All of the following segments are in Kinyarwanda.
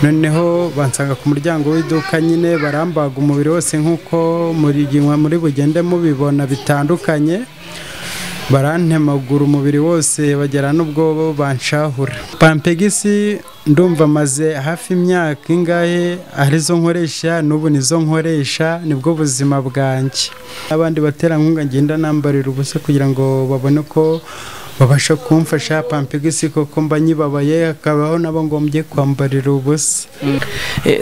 noneho bansanga ku muryango w'iduka nyine barambaga umubiri wose nk'uko muri muri bugende mubibona bitandukanye barantemagura umubiri wose bagera n'ubwo banshahura pampegisi ndumva amaze hafi imyaka ingahe arizo nkoresha n'ubu nizo nkoresha nibwo buzima bwanjye n'abandi baterankunga ngenda nambarira ubusa kugira ngo babone ko babasha kumfasha pampegisi kuko mba nyibabaye hakabaho nabo ngombye kwambarira ubusa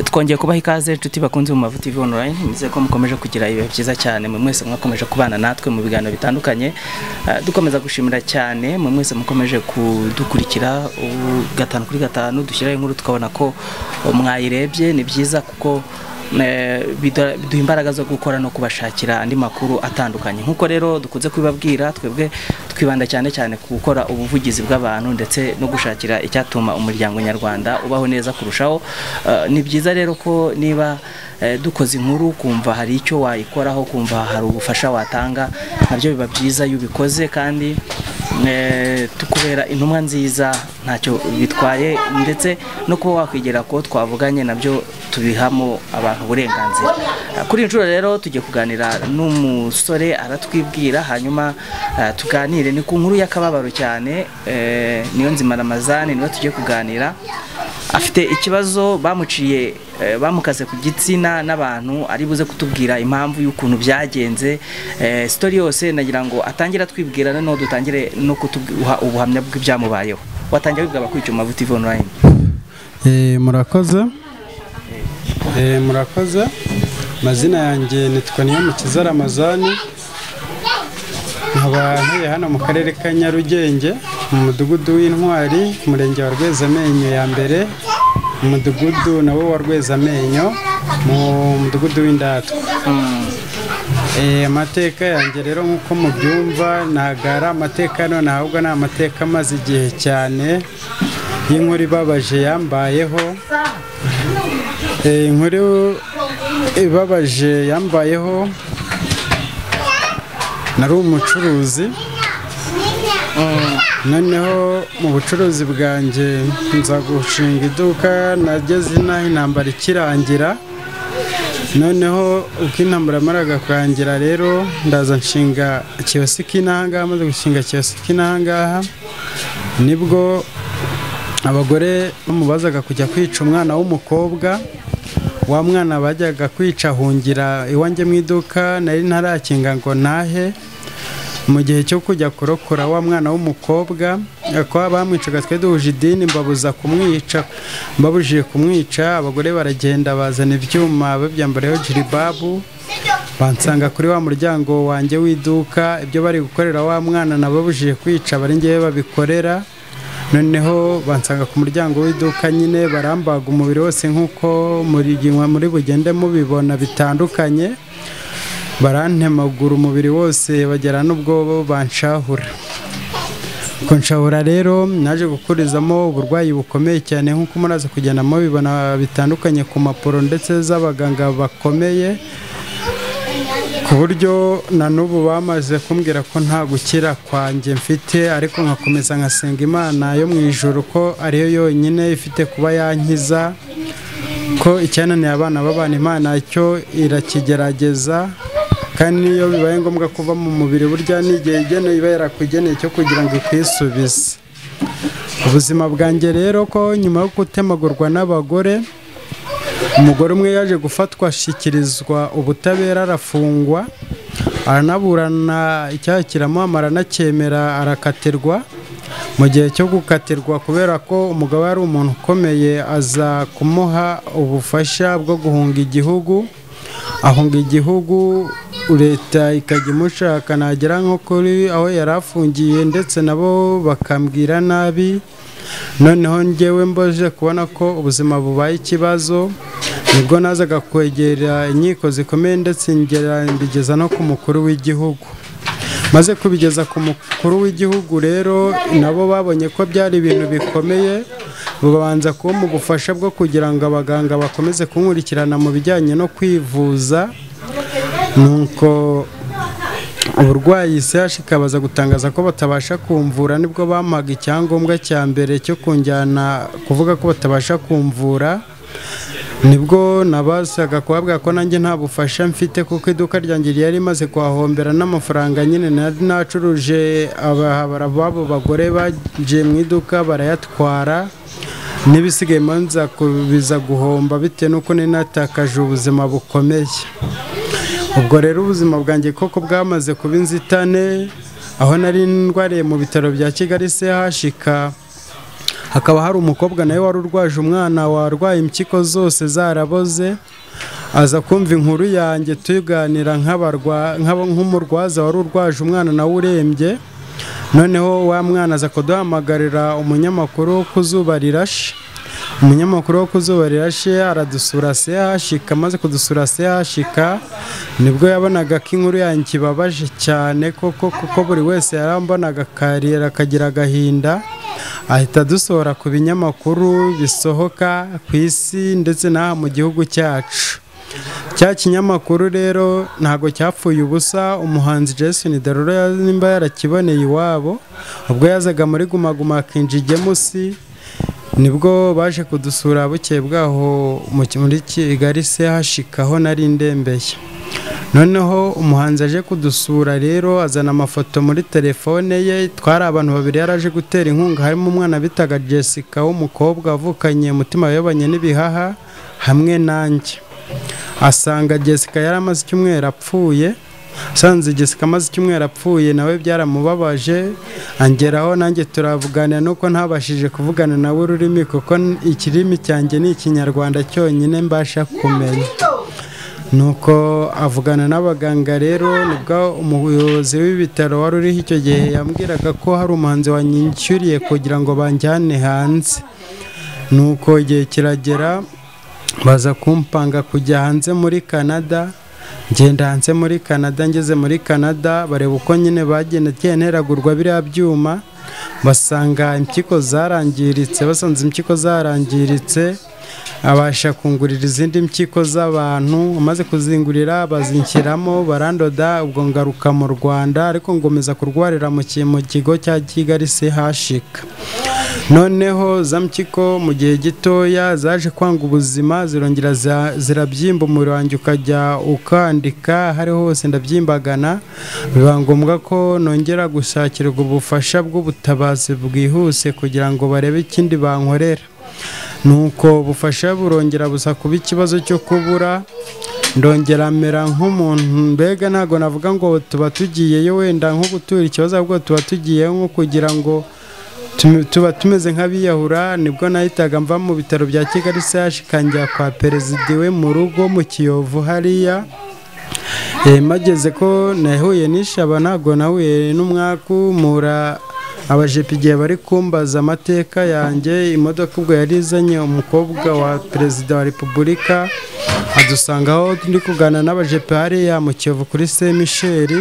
twongeye kubaha ikaze inshuti bakunze mu mavuta ivi onorayini mbize ko mukomeje kugira ibihe byiza cyane mwe mwese mwakomeje kubana natwe mu biganiro bitandukanye Eh, dukomeza gushimira cyane mwe mwese mukomeje kudukurikira ubu gatanu kuri gatanu dushyiraho inkuru tukabona ko eh, mwayirebye ni byiza kuko eh, bidu- biduha imbaraga zo gukora no kubashakira andi makuru atandukanye nk'uko rero dukunze kubibabwira twebwe twibanda cyane cyane ku gukora ubuvugizi bw'abantu ndetse no gushakira icyatuma umuryango nyarwanda ubaho neza kurushaho Eh, ni byiza rero ko niba eh, dukoze inkuru kumva hari icyo wayikoraho kumva hari ubufasha watanga nabyo biba byiza iyo ubikoze kandi eh, tukubera intumwa nziza ntacyo bitwaye ndetse no kuba wakwigera ko twavuganye nabyo tubihamo abantu uburenganzira Eh, kuri iyi nshuro rero tugiye kuganira n'umusore aratwibwira hanyuma eh, tuganire ni ku nkuru y'akababaro cyane eh, niyo nzima ramazani niwe tugiye kuganira afite ikibazo bamuciye eh, bamukaze ku gitsina n'abantu ari buze kutubwira impamvu y'ukuntu byagenze eh, sitori yose nagira ngo atangire atwibwira noneho dutangire no kutuha ubuhamya bw'ibyamubayeho watangira wibwira abakurikira mavuta ivu onorayini Eh, murakoze Eh, murakoze amazina yanjye nitwa niyomukiza ramazani nkaba ntuye hano mu karere ka nyarugenge mu mudugudu w'intwari umurenge wa rwezamenyo ya mbere umudugudu nawo wa rwezamenyo mu mudugudu w'indatwa Eh, amateka yanjye rero nk'uko mubyumva ntabwo ari amateka ya none ahubwo ni amateka amaze igihe cyane y'inkuru ibabaje yambayeho Eh, inkuru ibabaje yambayeho nari umucuruzi noneho mu bucuruzi bwanjye nza gushinga iduka nageze inaha intambara ikirangira noneho uko intambara yamaraga kurangira rero ndaza nshinga kiyosiki n'ahangaha maze gushinga kiyosiki n'ahangaha nibwo abagore bamubazaga kujya kwica umwana w'umukobwa wa mwana bajyaga kwica ahungira iwanjye mu iduka nari ntarakinga ngo ntahe mu gihe cyo kujya kurokora wa mwana w'umukobwa akaba bamwicaga twe duhuje idini mbabuza kumwica mbabujije kumwica abagore baragenda bazana ibyuma babyambareho jiribabu bansanga kuri wa muryango wanjye w'iduka ibyo bari gukorera wa mwana nababujije kwica bari ngewe babikorera noneho bansanga ku muryango w'iduka nyine barambaga umubiri wose nk'uko muri muri bugende mubibona bitandukanye barantemagura umubiri wose bagera n'ubwo banshahura kunshahura rero naje gukurizamo uburwayi bukomeye cyane nk'uko muraza kugenda mubibona bitandukanye ku mpapuro ndetse z'abaganga bakomeye ku buryo na n'ubu bamaze kumbwira ko nta gukira kwanjye mfite ariko nkakomeza nkasenga imana yo mu ijoro ko ariyo yonyine ifite kuba yankiza ko icyananiye abana b'abana imana cyo irakigerageza kandi n'iyo bibaye ngombwa kuva mu mubiri burya n'igihe igenewe iba yarakugeneye cyo kugira ngo ikwisubize ubuzima bwanjye rero ko nyuma yo gutemagurwa n'abagore umugore umwe yaje gufatwa ashyikirizwa ubutabera arafungwa aranaburana icyaha kiramuhama aranacyemera arakatirwa mu gihe cyo gukatirwa kubera ko umugabo yari umuntu ukomeye aza kumuha ubufasha bwo guhunga igihugu ahunga igihugu leta ikajya imushaka nagera nko kuri aho yari afungiye ndetse nabo bakambwira nabi noneho ngewe mboje kubona ko ubuzima bubaye ikibazo nibwo nazaga kwegera inkiko zikomeye ndetse ngera mbigeza no ku mukuru w'igihugu maze kubigeza ku mukuru w'igihugu rero nabo babonye ko byari ibintu bikomeye babanza kubona ubufasha bwo kugira ngo abaganga bakomeze kunkurikirana mu bijyanye no kwivuza nuko uburwayi CHK baza gutangaza ko batabasha kumvura nibwo bampaga icyangombwa cya mbere cyo kunjyana kuvuga ko batabasha kumvura nibwo nabasaga kubabwira ko nanjye nta bufasha mfite kuko iduka ryanjye ryari rimaze kuhahombera n'amafaranga nyine nari nacuruje abahabara babo bagore bagiye mu iduka barayatwara n'ibisigaye imanza kubiza guhomba bitewe n'uko nari natakaje ubuzima bukomeye ubwo rero ubuzima bwanjye koko bwamaze kuba inzitane aho nari ndwariye mu bitaro bya kigali sehashika hakaba hari umukobwa nawe wari urwaje umwana warwaye impyiko zose zaraboze aza kumva inkuru yanjye tuganira nk'umurwaza wari urwaje umwana nawe urembye noneho wa mwana aza kuduhamagarira umunyamakuru wo ku zuba rirashe umunyamakuru wo ku zuba rirashe aradusura sehashika amaze kudusura sehashika nibwo yabonaga ko inkuru yanjye ibabaje cyane koko kuko buri wese yarambonaga akarira akagira agahinda ahita dusohora ku binyamakuru bisohoka ku isi ndetse n'aha mu gihugu cyacu cya kinyamakuru rero ntabwo cyapfuye ubusa umuhanzi Jason Derulo nimba yarakiboneye iwabo ubwo yazaga muri Guma Guma akinja igemusi nibwo baje kudusura buke bwaho muri kigali se hashikaho nari ndembeye noneho umuhanzi aje kudusura rero azana amafoto muri telefone ye twari abantu babiri yaraje gutera inkunga harimo umwana bitaga jessica w'umukobwa wavukanye umutima wayobanye n'ibihaha hamwe nanjye asanga jessica yari amaze icyumweru apfuye asanze jessica amaze icyumweru apfuye nawe byaramubabaje angeraho nanjye turavuganira nuko ntabashije kuvugana nawe ururimi kuko ikirimi cyanjye ni ikinyarwanda cyonyine mbasha kumenya nuko avugana n'abaganga rero nibwo umuyobozi w'ibitaro wari uriho icyo gihe yambwiraga ko hari umuhanzi wanyishyuriye kugira ngo banjyane hanze nuko igihe kiragera baza kumpanga kujya hanze muri canada ngenda hanze muri canada ngeze muri canada bareba uko nyine bagenda nteragurwa biriya byuma basanga impyiko zarangiritse basanze impyiko zarangiritse abasha kungurira izindi mpyiko z'abantu amaze kuzingurira bazinshyiramo barandoda ubwo ngaruka mu rwanda ariko ngomeza kurwarira mu kigo cya kigali se hashika noneho za mpyiko mu gihe gitoya zaje kwanga ubuzima zirongera zirabyimba umubiri wanjye ukajya ukandika hariho hose ndabyimbagana biba ngombwa ko nongera gushakirwa ubufasha bw'ubutabazi bwihuse kugira ngo barebe ikindi bankorera nuko ubufasha burongera busa kuba ikibazo cyo kubura ndongera mera nk'umuntu mbega ntabwo navuga ngo tuba tugiyeyo wenda nko gutura ikibazo ahubwo tuba tugiyeyo nko kugira ngo tuba tumeze nk'abiyahura nibwo nahitaga mva mu bitaro bya kigali sehashikangera kwa perezida iwe mu rugo mu kiyovu hariya mageze ko nahuye n'ishaba ntabwo nahuye n'umwakumura abajepe igihe bari kumbaza amateka yanjye imodoka ubwo yari izanye umukobwa wa perezida wa repubulika adusangaho turi kugana n'abajepe hariya mu kiyovu kuri semisheri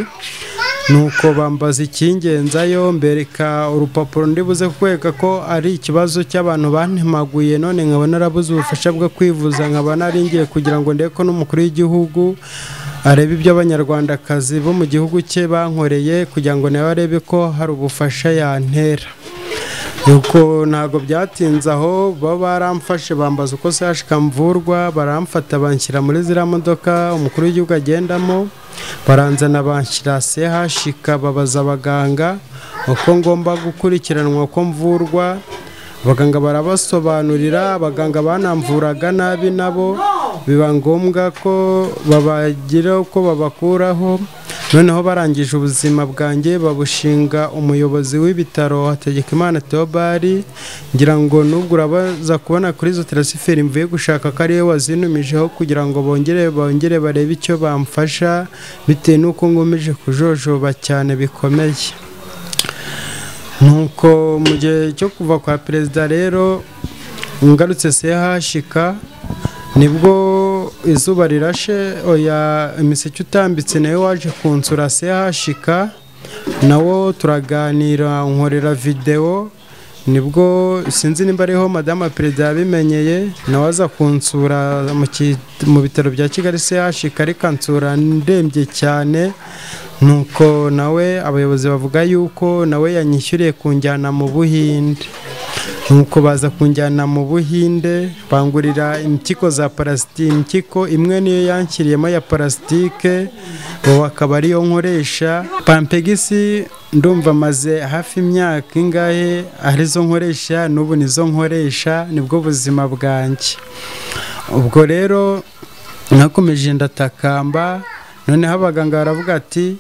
nuko bambaza icy'ingenzayo mbereka urupapuro buze kukwereka ko ari ikibazo cy'abantu bantemaguye none nkaba narabuze ubufasha bwo kwivuza nkaba naringiye kugira ngo ndebe ko n'umukuru w'igihugu arebe ibyo abanyarwandakazi bo mu gihugu cye bankoreye kugira ngo nawe arebe ko hari ubufasha yantera nuko ntabwo byatinze aho baba baramfashe bambaza uko sashika mvurwa baramfata banshyira muri ziriya modoka umukuru w'igihugu agendamo baranzana banshyira sehashika babaza abaganga uko ngomba gukurikiranwa uko mvurwa abaganga barabasobanurira abaganga banamvuraga nabi nabo biba ngombwa ko babagira uko babakuraho noneho barangije ubuzima bwanjye babushinga umuyobozi w'ibitaro hategekimana teobari ngira ngo n'ubwo urabaza kubona kuri izo terasiferi mvuye gushaka ko ariyo wazinumijeho kugira ngo bongere bongere barebe icyo bamfasha bitewe n'uko nkomeje kujojoba cyane bikomeye nuko mu gihe cyo kuva kwa perezida rero ngarutse sehashika nibwo izuba rirashe oya imiseke utambitse nawe waje kunsura sehashika nawo turaganira nkorera videwo nibwo sinzi nimba ariho madame perezida yabimenyeye nawe aza kunsura mu bitaro bya kigali sehashika ariko ansura ndembye cyane nuko nawe abayobozi bavuga yuko nawe yanyishyuriye kunjyana mu buhinde nuko baza kunjyana mu buhinde bangurira impyiko za parasitike impyiko imwe niyo yanshyiriyemo ya parasitike ubu akaba ariyo nkoresha pampegisi ndumva amaze hafi imyaka ingahe arizo nkoresha n'ubu nizo nkoresha nibwo buzima bwanjye ubwo rero nakomeje ndatakamba noneho abaganga baravuga ati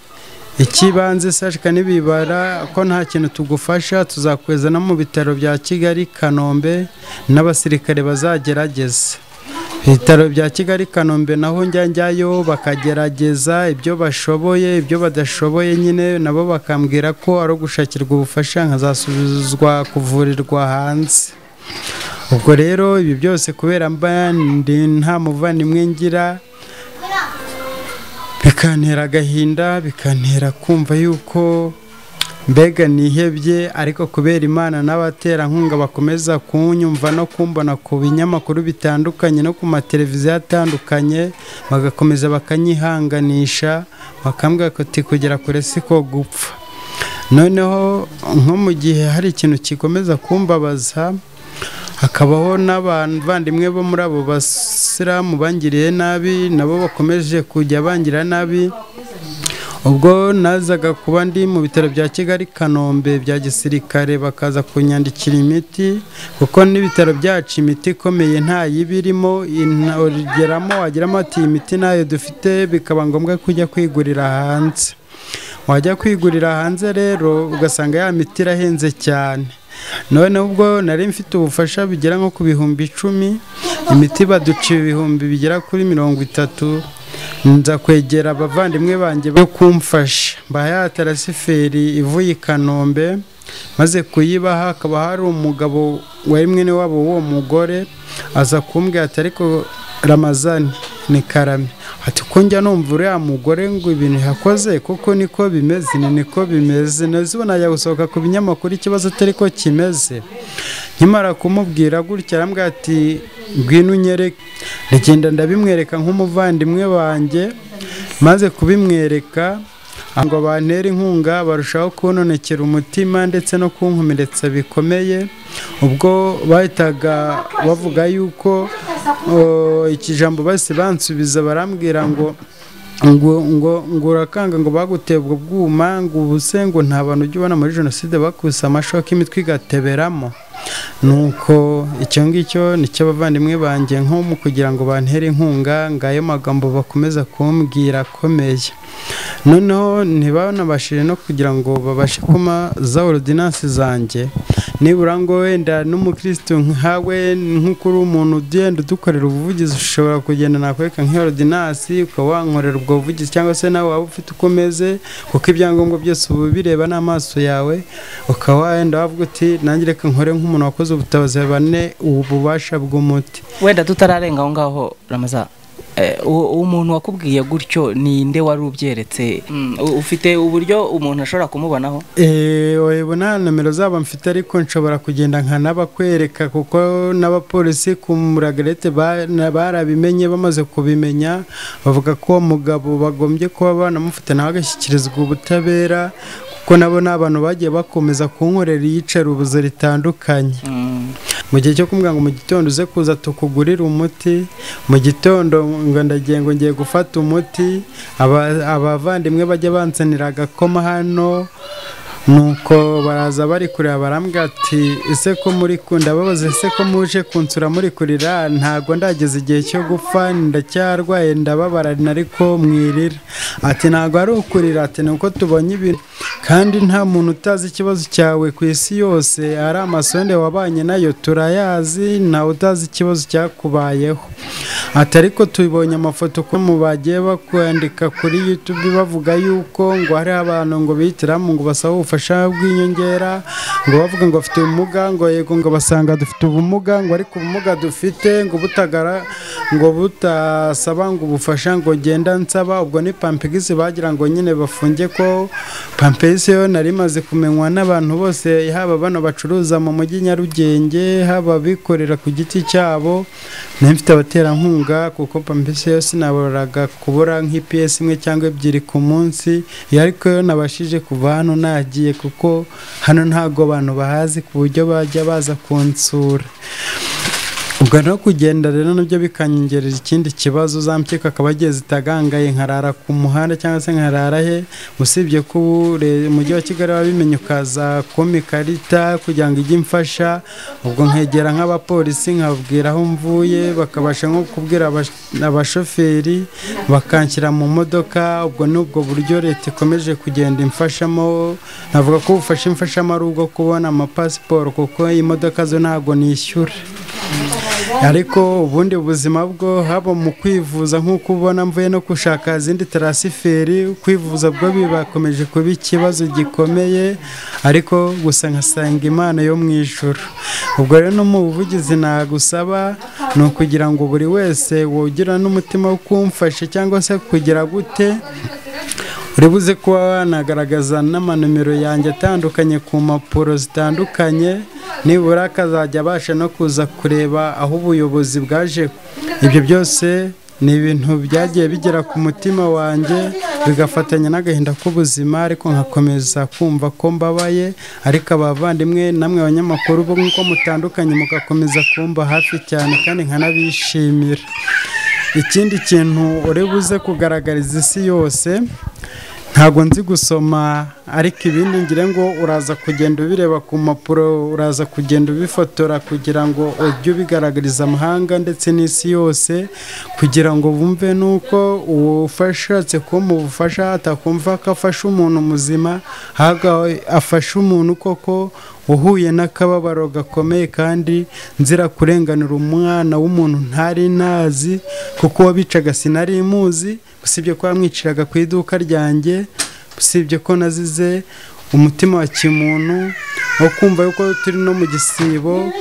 ikibanze sashika n'ibibara ko nta kintu tugufasha tuzakweza no mu bitaro bya kigali kanombe n'abasirikare bazagerageza ibitaro bya kigali kanombe naho njya njyayo bakagerageza ibyo bashoboye ibyo badashoboye nyine nabo bakambwira ko ari ugushakirwa ubufasha nkazasubizwa kuvurirwa hanze ubwo rero ibi byose kubera mba nta muvandimwe ngira bikantera agahinda bikantera kumva yuko mbega nihebye ariko kubera imana n'abaterankunga bakomeza kunyumva no kumbona ku binyamakuru bitandukanye no ku mateleviziyo atandukanye bagakomeza bakanyihanganisha bakambwira ati kugera kure si ko gupfa noneho nko mu gihe hari ikintu kikomeza kumbabaza hakabaho n'abavandimwe bo muri abo basilamu bangiriye nabi nabo bakomeje kujya bangira nabi ubwo nazaga kuba ndi mu bitaro bya kigali kanombe bya gisirikare bakaza kunyandikira imiti kuko n'ibitaro byacu imiti ikomeye ntayibirimo ugeramo wageramo ati iyi miti ntayo dufite bikaba ngombwa kujya kwigurira hanze wajya kwigurira hanze rero ugasanga ya miti irahenze cyane none ubwo nari mfite ubufasha bigera nko ku bihumbi icumi imiti baduciye ibihumbi bigera kuri mirongo itatu nza kwegera abavandimwe banjye bo kumfasha mbaha tarasiferi ivuye i kanombe maze kuyibaha hakaba hari umugabo wari mwene wabo w'uwo mugore aza kumbwira atari ko ramazani ni karame ati ko njya numva uriya mugore ngo ibintu yakoze kuko niko bimeze ni niko bimeze ntazibona ajya gusohoka ku binyamakuru ikibazo atari ko kimeze nkimara kumubwira gutya arambwira ati ngwino unyereke ndagenda ndabimwereka nk'umuvandimwe wanjye maze kubimwereka ngo bantera inkunga barushaho kunonekera umutima ndetse no kunkomeretsa bikomeye ubwo bahitaga bavuga yuko iki jambo bose bansubiza barambwira ngo ngo ngo urakanga ngo baguteye ubwo bwuma ngo ubuse ngo nta bantu ujya ubona muri jenoside bakuse amashoka imitwe igateberamo nuko icyo ngicyo nicyo abavandimwe banjye nko mu kugira ngo bantere inkunga ngo ayo magambo bakomeza kumbwira akomeye noneho ntibanabashije no kugira ngo babashe kuma za orudinansi zanjye nibura ngo wenda n'umukirisitu nkawe nk'uko uri umuntu ugenda udukorera ubuvugizi ushobora kugenda nakwereka nk'iyo orudinansi ukaba wankorera ubwo buvugizi cyangwa se nawe waba ufite uko umeze kuko ibyangombwa byose uba ubireba n'amaso yawe ukaba wenda wavuga uti nange reka nkore nk'umuntu wakoze ubutabazi babane ubu bubasha bw'umuti wenda tutararenga aho ngaho ramaza umuntu wakubwiye gutyo ninde wari ubyeretse ufite uburyo umuntu ashobora kumubonaho ureba nta nomero zabo mfite ariko nshobora kugenda nk'anabakwereka kuko n'abapolisi ku muragarete barabimenye bamaze kubimenya bavuga ko uwo mugabo bagombye kuba banamufite nawe agashyikirizwa ubutabera kuko nabo ni abantu bagiye bakomeza kunkorera iyicarubuzo ritandukanye mu gihe cyo kumbwira ngo mu gitondo uze kuza tukugurire umuti mu gitondo ngo ndagiye ngo ngiye gufata umuti abavandimwe bajya bansanira agakoma hano nuko baraza bari kureba barambwira ati ese ko muri ndababaza ese ko muje kunsura muri kurira ntabwo ndageze igihe cyo gupfa ndacyarwaye ndababara ariko mwirira ati ntabwo ari ukurira ati nuko tubonye ibintu kandi nta muntu utazi ikibazo cyawe ku isi yose ari amasonde wabanye nayo turayazi ntawe utazi ikibazo cyakubayeho ati ariko tubonye amafoto uko mu bagiye bakwandika kuri yutube bavuga yuko ngo hari abantu ngo bihitiramo ngo basaba ubufasha bw'inyongera ngo bavuga ngo bafite ubumuga ngo yego ngo basanga dufite ubumuga ngo ariko ubumuga dufite ngo butagara ngo butasaba ngo ubufasha ngo genda nsaba ubwo ni pampegisi bagira ngo nyine bafunge ko pampegisi yo nari imaze kumenywa n'abantu bose haba bano bacuruza mu mujyi nyarugenge haba abikorera ku giti cyabo nari mfite abaterankunga kuko pampegisi yo sinaboraga kubura nk'ipiyesi imwe cyangwa ebyiri ku munsi iyo ariko yo nabashije kuva hano nagiye nagiye kuko hano ntabwo abantu bahazi ku buryo bajya baza kunsura ubwo no kugenda rero nabyo bikanyengerera ikindi kibazo za mpyiko akaba agiye zitagangaye nkarara ku muhanda cyangwa se nkarara he usibye ko ubu re- umujyi wa kigali wabimenya ukaza kumpa ikarita kugira ngo ijye imfasha ubwo nkegera nk'abapolisi nkabwira aho mvuye bakabasha nko kubwira abash- abashoferi bakanshyira mu modoka ubwo ni ubwo buryo leta ikomeje kugenda imfashamo navuga ko ubufasha imfashamo ari ubwo kubona amapasiporo kuko imodoka zo ntabwo nishyura ariko ubundi buzima bwo haba mu kwivuza nk'uko ubona mvuye no gushaka izindi tarasiferi kwivuza bwo bibakomeje kuba ikibazo gikomeye ariko gusa nkasanga imana yo mu ijoro ubwo rero no mu buvugizi nagusaba ni ukugira ngo buri wese wogira n'umutima wo kumfasha cyangwa se kugira gute uri buze kuba wanagaragaza n'amanimero yanjye atandukanye ku mpapuro zitandukanye nibura akazajya abasha no kuza kureba aho ubuyobozi bwaje ibyo byose ni ibintu byagiye bigera ku mutima wanjye bigafatanya n'agahinda k'ubuzima ariko nkakomeza kumva ko mbabaye ariko abavandimwe namwe abanyamakuru bo nk'uko mutandukanye mugakomeza kumba hafi cyane kandi nkanabishimira ikindi kintu uri buze kugaragariza isi yose ntabwo nzi gusoma ariko ibindi ngire ngo uraza kugenda ubireba ku mpapuro uraza kugenda ubifotora kugira ngo ujye ubigaragariza amahanga ndetse n'isi yose kugira ngo bumve n'uko uwo ushatse kumpa ubufasha atakumva ko afasha umuntu muzima ahubwo afasha umuntu koko uhuye n'akababaro gakomeye kandi nzira kurenganura umwana w'umuntu ntari nazi kuko wabicaga sinari muzi usibye ko wamwiciraga ku iduka ryanjye usibye ko nazize umutima wa kimuntu wo kumva yuko turi no mu gisibo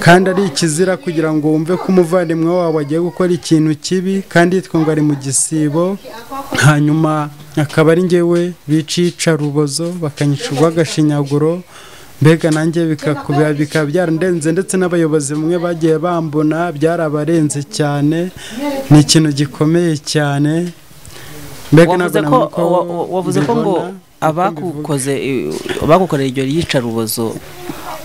kandi ari ikizira kugira ngo wumve ko umuvandimwe wawe agiye gukora ikintu kibi kandi yitwa ngo ari mu gisibo hanyuma akaba ari ngewe bicica urubozo bakanyica urw'agashinyaguro mbega nanjye bikakubera bikaba byarandenze ndetse n'abayobozi bamwe bagiye bambona byarabarenze cyane ni ikintu gikomeye cyane mbega wavuze ko nabona wa- nk'uko wa- wavuze ko ngo mbibona, uko mbivuga. abakukoze abagukoreye iryo yicarubozo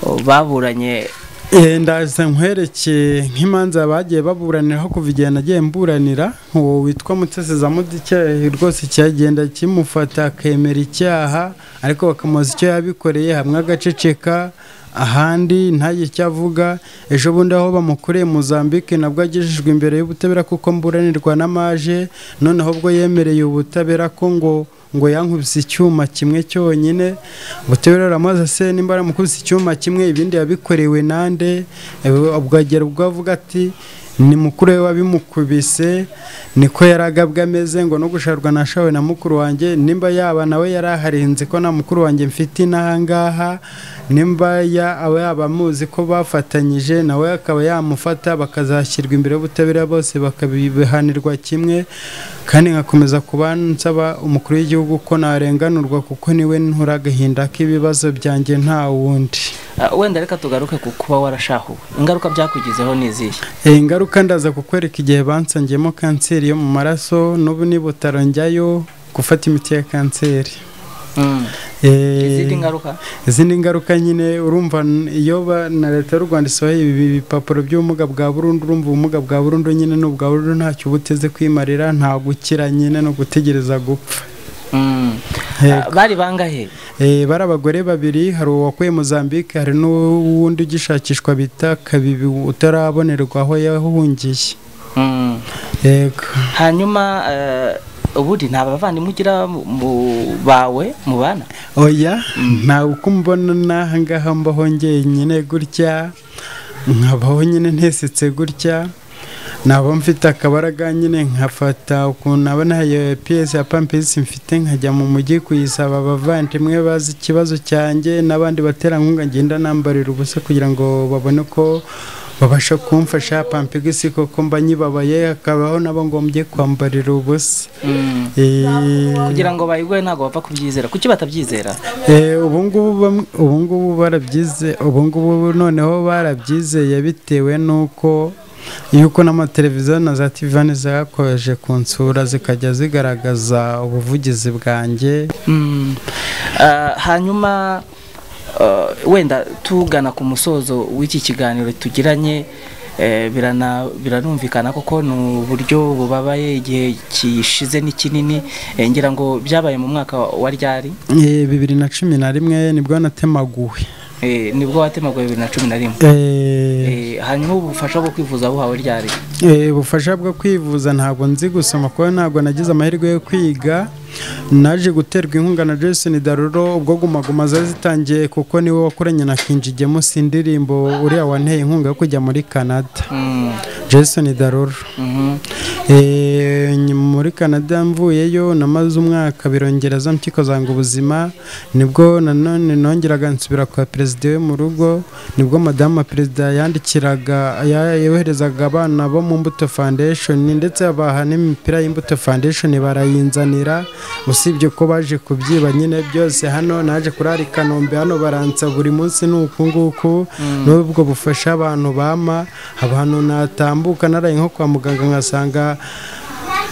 o, baburanye Eh, ndaza nkwereke nk'imanza bagiye baburaniraho kuva igihe nagiye mburanira uwo witwa mutesi za mudike rwose cyagenda kimufata akemera icyaha ariko bakamuza icyo yabikoreye hamwe agaceceka ahandi ntagire icyo avuga ejo bundi aho bamukoreye muzambike nabwo agejejwe imbere y'ubutabera kuko mburanirwa n'amaje noneho ubwo yemereye ubutabera ko ngo ngo yankubise icyuma kimwe cyonyine ubutabera buramaze se nimba yaramukubise icyuma kimwe ibindi yabikorewe nande ubwagera ubwo avuga ati ni mukuru we wabimukubise niko yaragabwa ameze ngo no gusharwa nashawe na mukuru wanjye nimba yaba nawe yari aharinze ko na mukuru wanjye mfite inahangaha nimba ya aba yaba amuzi ko bafatanyije nawe akaba yamufata bakazashyirwa imbere y'ubutabera bose bakabihanirwa kimwe kandi nkakomeza kuba nsaba umukuru w'igihugu ko narenganurwa kuko niwe ntura agahinda k'ibibazo byanjye nta wundi Ah, wenda reka tugaruke ku kuba warashahuwe ingaruka byakugizeho ni izihe Eh, ingaruka ndaza kukwereka igihe bansangiyemo kanseri yo mu maraso n'ubu ni butaro njyayo gufata imiti ya kanseri Mm. Eh, izindi ngaruka izindi ngaruka nyine urumva n- iyo ba- na leta y'u Rwanda isohoye ibi bipapuro by'ubumuga bwa burundu urumva ubumuga bwa burundu nyine ni ubwa burundu ntacyo uba uteze kwimarira nta gukira nyine no gutegereza gupfa Mm. Yego. Ah, bari bangahe Eh, bari abagore babiri hari uwakuye Mozambique hari n'uwundi ugishakishwa bita kabibi utarabonerwa aho yahungiye Mm. yego hanyuma eh, ubundi nta bavandimwe ugira mu- mu- bawe mubana oya ntawe uko umubona n'aha ngaha mbaho njyenyine gutya nkabaho nyine ntesetse gutya naba mfite akabaraga nyine nkafata ukuntu aba ntayo piyesi ya pampesi mfite nkajya mu mujyi kuyisaba abavandimwe bazi ikibazo cyanjye n'abandi baterankunga ngenda nambarira ubusa kugira ngo babone ko babasha kumfasha pampegisi kuko mba nyibabaye hakabaho nabo ngombye kwambarira ubusa Mm. Eh, kugira ngo bayiguhe ntabwo bapfa kubyizera kuki batabyizera Eh, ubu ngubu bam- ubu ngubu barabyize ubu ngubu noneho barabyizeye bitewe n'uko yuko n'amateleviziyo na za tivani zakoje kunsura zikajya zigaragaza ubuvugizi bwanjye Mm. Ah, hanyuma ah, wenda tugana ku musozo w'iki kiganiro tugiranye eh, birana- biranumvikana koko ni uburyo bubabaye igihe kishize ni kinini eh, ngira ngo byabaye mu mwaka wa ryari Eh, bibiri na cumi na rimwe nibwo natemaguwe eh, nibwo watemaguwe bibiri na cumi na rimwe Eh, Eh, hanyuma ubufasha bwo kwivuza buhawe ryari eh, ubufasha bwo kwivuza ntabwo nzi gusoma kuko ntabwo nagize amahirwe yo kwiga naje guterwa inkunga na Jason Daruro ubwo gumaguma zari zitangiye kuko niwe wakoranye na Kinjige Musi indirimbo uriya wanteye inkunga yo kujya muri Canada Mm, Jason Daruro mhm. Eh, nyuma muri Canada mvuyeyo namaze umwaka birongeraza mpyiko zanga ubuzima nibwo nanone nongeraga nsubira kwa perezida we mu rugo nibwo madama perezida yandikiraga ya- yoherezaga abana bo mu mbuto foundation ndetse abaha n'imipira y'imbuto foundation barayinzanira usibye ko baje kubyiba nyine byose hano naje kurara i kanombe hano baransa buri munsi ni uku nguku n'ubwo bufasha abantu bama abantu natambuka naraye nko kwa muganga nkasanga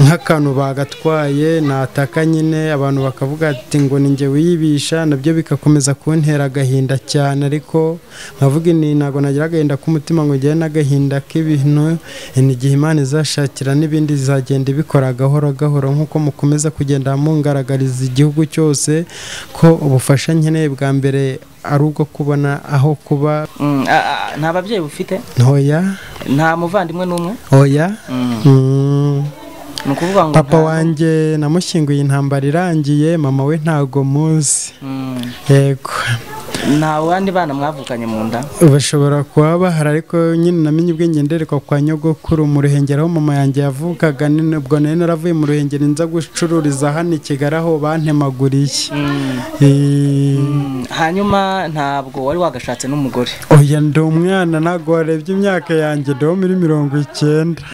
nk'akantu bagatwaye nataka nyine abantu bakavuga ati ngo ni njye wiyibisha nabyo bikakomeza kuntera agahinda cyane ariko nkavuga ni ntabwo nagira agahinda k'umutima ngo ngire n'agahinda k'ibintu ni igihe imana izashakira n'ibindi izagenda ibikora gahoro gahoro nk'uko mukomeza kugenda mungaragariza igihugu cyose ko ubufasha nkeneye bwa mbere ari ubwo kubona aho kuba Mm, ah, ah, nta babyeyi bufite ntoya nta muvandimwe n'umwe oya Mm, Mm. ni ukuvuga ngo papa nta- wanjye namushyinguye intambara irangiye mama we ntago muzi Mm. yego nta bandi bana mwavukanye mu nda bashobora kuba bahari ariko nyine namenye ubwenge ndererwa kwa nyogokuru mu ruhengeri aho mama yanjye yavukaga nyine ubwo nari naravuye mu ruhengeri nza gucururiza hano i kigali aho bantemaguriye Mm. Eh, Mm, hanyuma ntabwo wari wagashatse n'umugore oya ndi umwana ntabwo warebye imyaka yanjye ndabona muri mirongo icyenda